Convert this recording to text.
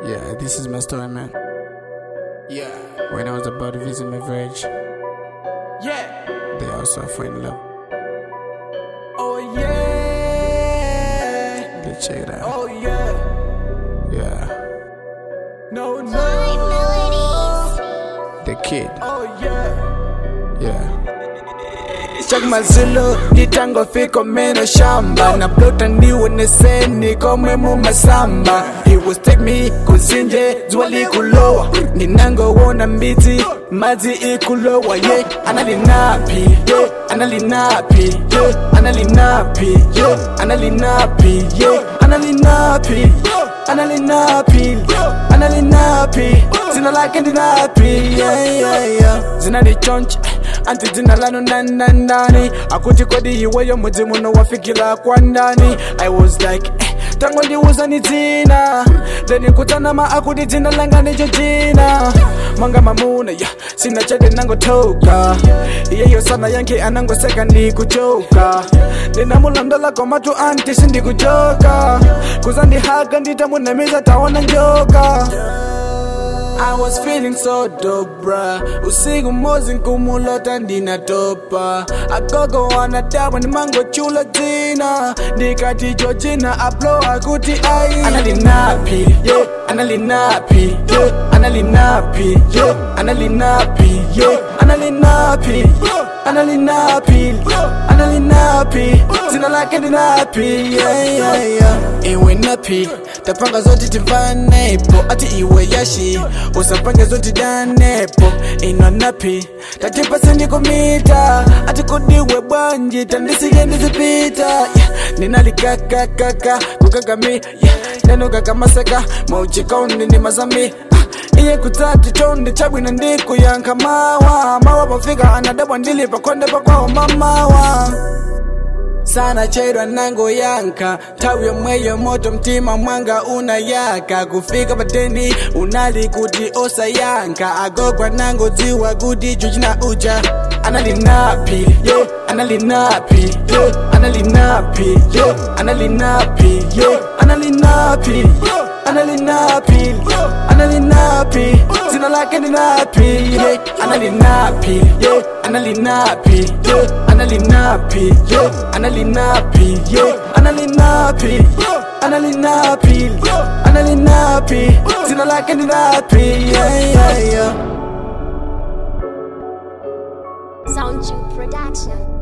Yeah, this is my story, man. Yeah. When I was about to visit my village, Yeah. they also fell in love. Oh yeah. They check it out. Oh yeah. Yeah, No no. the kid. Oh yeah. Yeah, Check mazilo nditangofika meno shamba na plota ndiwo neseni komwe mumasamba it was take me kuzinje zuwa likulowa ndinangowona mbiti madzi ikulowa ye analinapi ye analinapi ye analinapi ye analinapi ye analinapi analinapi analinapi zina lake ndinapi yeah, yeah, yeah. zina lichonche anti dzina lanu ndanandani akuti kodi iweyo mudzi muno wafikira kwa ndani i was like eh, tango ndiuzani dzina lenikutsanama akuti dzina langa ndicho dzina manga mamuna ya sina chede nangotoka iyeyo sana yanke anangoseka ndikuchoka ndinamulondola komatu anti sindikuchoka kuzandihaka nditamunamiza taona njoka I was feeling so dope, bruh. Usiku mozi nkumulota ndinatopa agogo wanadawa ni mango chula dzina ndikati jojina aplo akuti ai analinapi yeah. analinapi yeah. analinapi yeah. analinapi yeah. analinapi analinapi analinapi zina lake ndinapi yeah, yeah, yeah. iwe napi tapanga zoti tivanepo ati iwe yashi usapange zoti danepo ino napi tatipa sendikumita ati kudiwe bwanji tandisike ndizipita yeah. ninalikakakaka kukagami yeah. nenokakamaseka mauchikaundi ndi mazami ah. iye kutsati chonde chabwino ndikuyankha mawa mawa pafika anadabwa ndili pakhonde pakwawo mamawa sana chedwa nango yanka nthawi yomweyo moto mtima mwanga unayaka kufika pateni unali kuti osayankha agogwa nango dziwa kuti chuchina uja analinapi yeah. analinapi yeah. analinapi yeah. analinapi yeah. analinapi analinapi analinapi zina lake ndinapi yeah. analinapi yeah. analinapi yeah. analinapi yeah. analinapi yeah. analinapi analinapi analinapi zina lake ndinapi yeah, yeah, yeah. Sound Production.